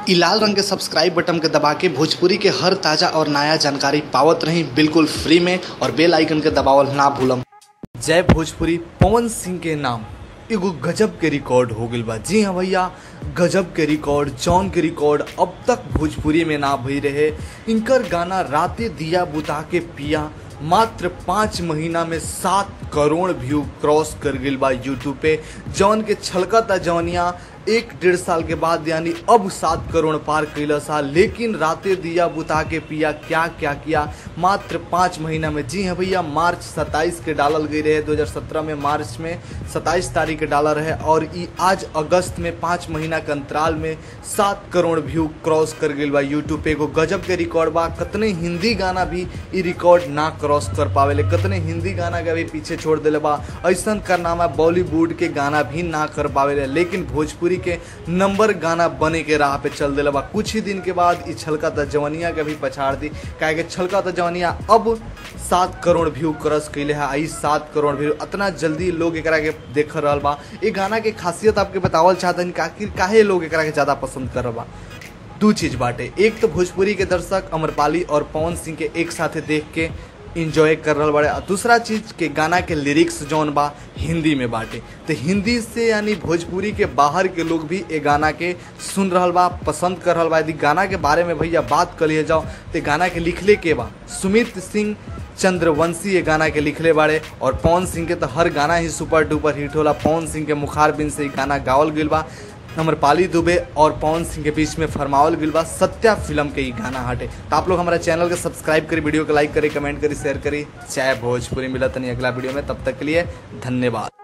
इ लाल रंग के सब्सक्राइब बटन के दबा के भोजपुरी के हर ताजा और नया जानकारी पावत रही बिल्कुल फ्री में और बेल आइकन के दबावल ना भूलम जय भोजपुरी पवन सिंह के नाम एगो गजब के रिकॉर्ड हो गइल बा जी हाँ भैया गजब के रिकॉर्ड जॉन के रिकॉर्ड अब तक भोजपुरी में ना भई रहे इनकर गाना राते दिया बुता के पिया मात्र पाँच महीना में सात करोड़ व्यू क्रॉस कर गइल बा यूट्यूब पे जौन के छलकता जौनिया एक डेढ़ साल के बाद यानी अब सात करोड़ पार कैला सा लेकिन राते दिया बुता के पिया क्या क्या किया मात्र पाँच महीना में जी हाँ भैया मार्च सत्ताईस के डालल गई रहे 2017 में मार्च में सत्ताईस तारीख के डाला रहे और ई आज अगस्त में पाँच महीना के अंतराल में सात करोड़ व्यू क्रॉस कर गई बा यूट्यूब पे एगो गजब के रिकॉर्ड बा कतने हिंदी गाना भी ई रिकॉर्ड ना क्रॉस कर पावेले कतने हिंदी गाना के भी पीछे छोड़ दिले बा ऐसा कारनामा बॉलीवुड के गाना भी ना कर पावेले लेकिन भोजपुरी के नंबर गाना बने के राह पे चल दिले बा कुछ ही दिन के बाद ई छलका त जवनिया के भी पछाड़ दी काहे कि छलका त जवनिया अब सात करोड़ व्यू क्रॉस कैले है आई सात करोड़ व्यू इतना जल्दी लोग एकरा के देख रहल बा ये गाना के खासियत आपके बतावल चाहतन कि आखिर काहे लोग एकरा के ज़्यादा पसंद कर बा दू चीज बाटे एक तो भोजपुरी के दर्शक अमरपाली और पवन सिंह के एक साथे देख के इंजॉय कर रहा बाड़े और दूसरा चीज के गाना के लिरिक्स जौन बा हिंदी में बाटे तो हिंदी से यानी भोजपुरी के बाहर के लोग भी ये गाना के सुन रहल बा पसंद कर रहल बा यदि गाना के बारे में भैया बात कर लिए जाओ तो गाना के लिखले के बा सुमित सिंह चंद्रवंशी ये गाना के लिखले बाड़े और पवन सिंह के तो हर गाना ही सुपर डुपर हिट होला पवन सिंह के मुखार बिन से गाना गावल गइल बा अमरपाली दुबे और पवन सिंह के बीच में फरमावल गइल बा सत्या फिल्म के ही गाना हटे तो आप लोग हमारा चैनल के सब्सक्राइब करी वीडियो को लाइक करी कमेंट करी शेयर करी चाहे भोजपुरी मिलत नहीं अगला वीडियो में तब तक के लिए धन्यवाद